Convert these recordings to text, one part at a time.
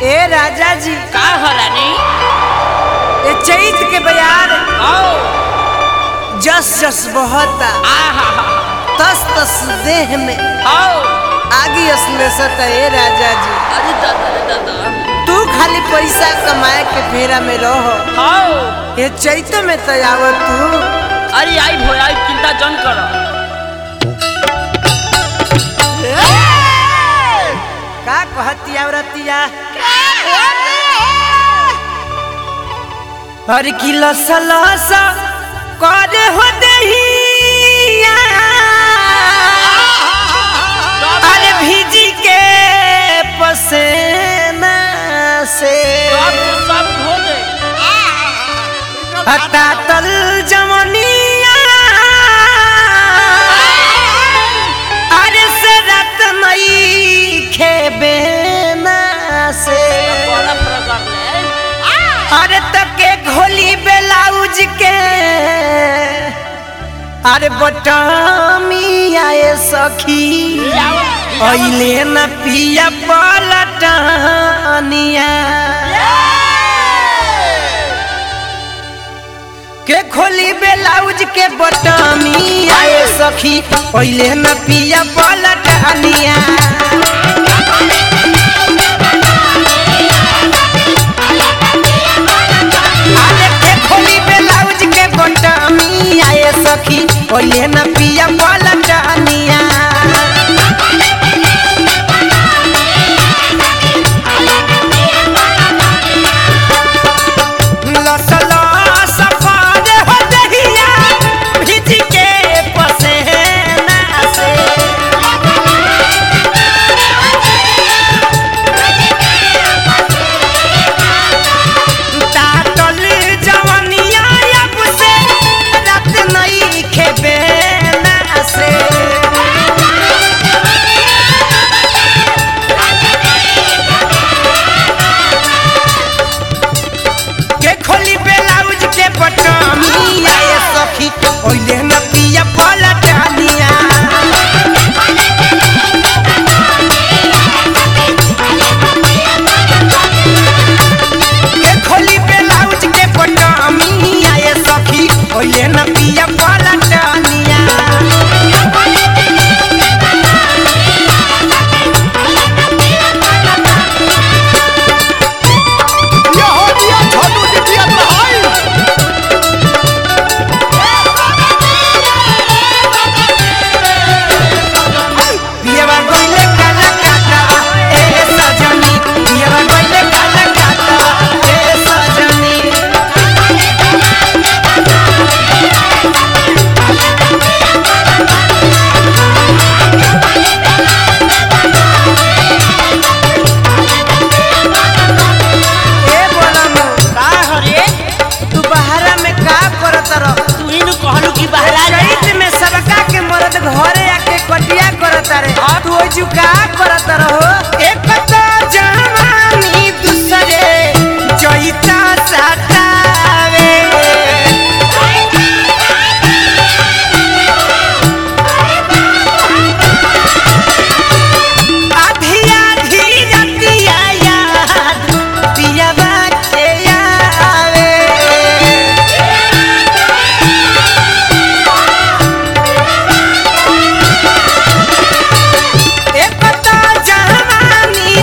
ए राजा जी का हो रानी ए चैत के बयार आओ जस जस बहता आहा तस तस देह में आओ आगी असलेसत ए राजा जी अरे दादा रे दादा तू खाली पैसा कमाए के फेरा में रहो आओ ये चैत में तो आवत तू अरे आई भो आई चिंता जन करो का कहती औरतिया हर की लस लस करे हो दहिया अरे भीजी के पसेना से सब सब धो दे हटा तल जमनिया अरे से रत मई खेबे ना से बड़ा प्रकार ले अरे तके घोली बेलाउज के अरे बटामी आए सखी अइले न पिया पलटनिया के खोली बेलाउज के बटामी आए सखी अइले न पिया पलटनिया अरे के खोली बेलाउज के बटामी आए सखी अइले न पिया पलटनिया लस लस पारे हो दहिया भीज के पसेना से तातल जवनिया अब से रात नहीं खेबे ना से के खोली बेलाउज के बटमी आए सखी ओइले न पिया पलटनिया के खोली बेलाउज के बटमी आए सखी ओइले न पिया पलटनिया पियवा गइले काला काटा ए सजनी पियवा गइले काला काटा ए सजनी ए बोलम का हो रे तू बहारा में का करत रह तू ही नु कहलू कि बहरा जा चैत में सबका के मरद घरे आके कटिया करत रे तू ओइ जुका करत रहो एक तो जवानी दूसरे चैता सतावे आधी आधी रतिया याद पियवा के आवे एक तो जवानी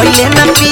कहिए न पी